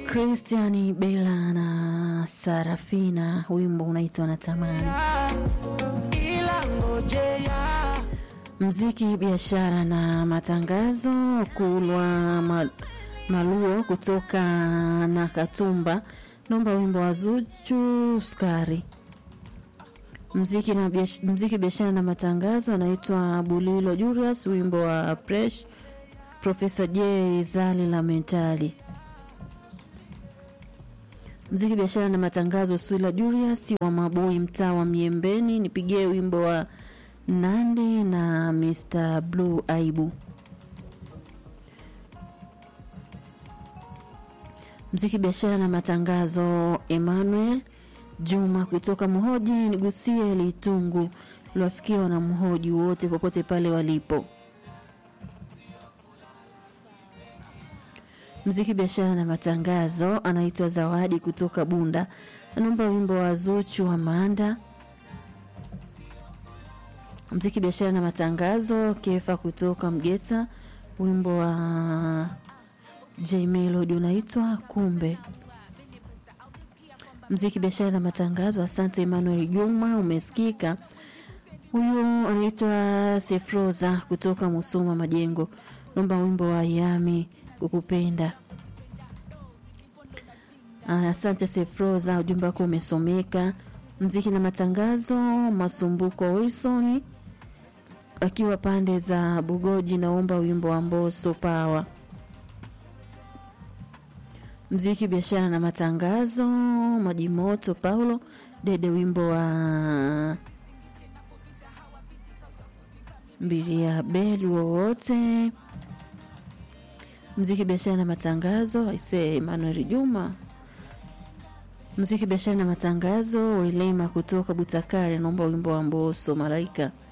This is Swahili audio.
Christian Bella na Sarafina, wimbo unaitwa Natamani. ila ngojea Mziki, biashara na matangazo. Kulwa ma, Maluo kutoka na Katumba, naomba wimbo wa Zuchu Sukari. Mziki na biash, mziki biashara na matangazo anaitwa Bulilo Julius, wimbo wa Fresh Profesa J Zali la Mentali. Mziki biashara na matangazo Swila Julius wa Mabui, mtaa wa Miembeni, nipigie wimbo wa Nandi na Mr Blue Aibu. Mziki biashara na matangazo Emmanuel Juma kutoka Mhoji, nigusie Litungu liwafikiwa na mhoji wote popote pale walipo. Mziki biashara na matangazo anaitwa Zawadi kutoka Bunda, anaomba wimbo wa Zuchu wa Manda. Mziki biashara na matangazo Kefa kutoka Mgeta, wimbo wa J Melody unaitwa Kumbe. Mziki biashara na matangazo, asante Emmanuel Juma, umesikika. Huyu anaitwa Sefroza kutoka Musoma Majengo, naomba wimbo wa Yami kukupenda. Aya, asante Sefroza, ujumbe wako umesomeka. Mziki na matangazo, Masumbuko Wilson akiwa pande za Bugoji, naomba wimbo wa Mboso Pawa. Mziki biashara na matangazo, Majimoto Paulo Dede, wimbo wa Mbilia Beli wowote. Mziki biashara na matangazo, aise Emmanuel Juma. Mziki biashara na matangazo, Welema kutoka Butakari, naomba wimbo wa Mboso Malaika.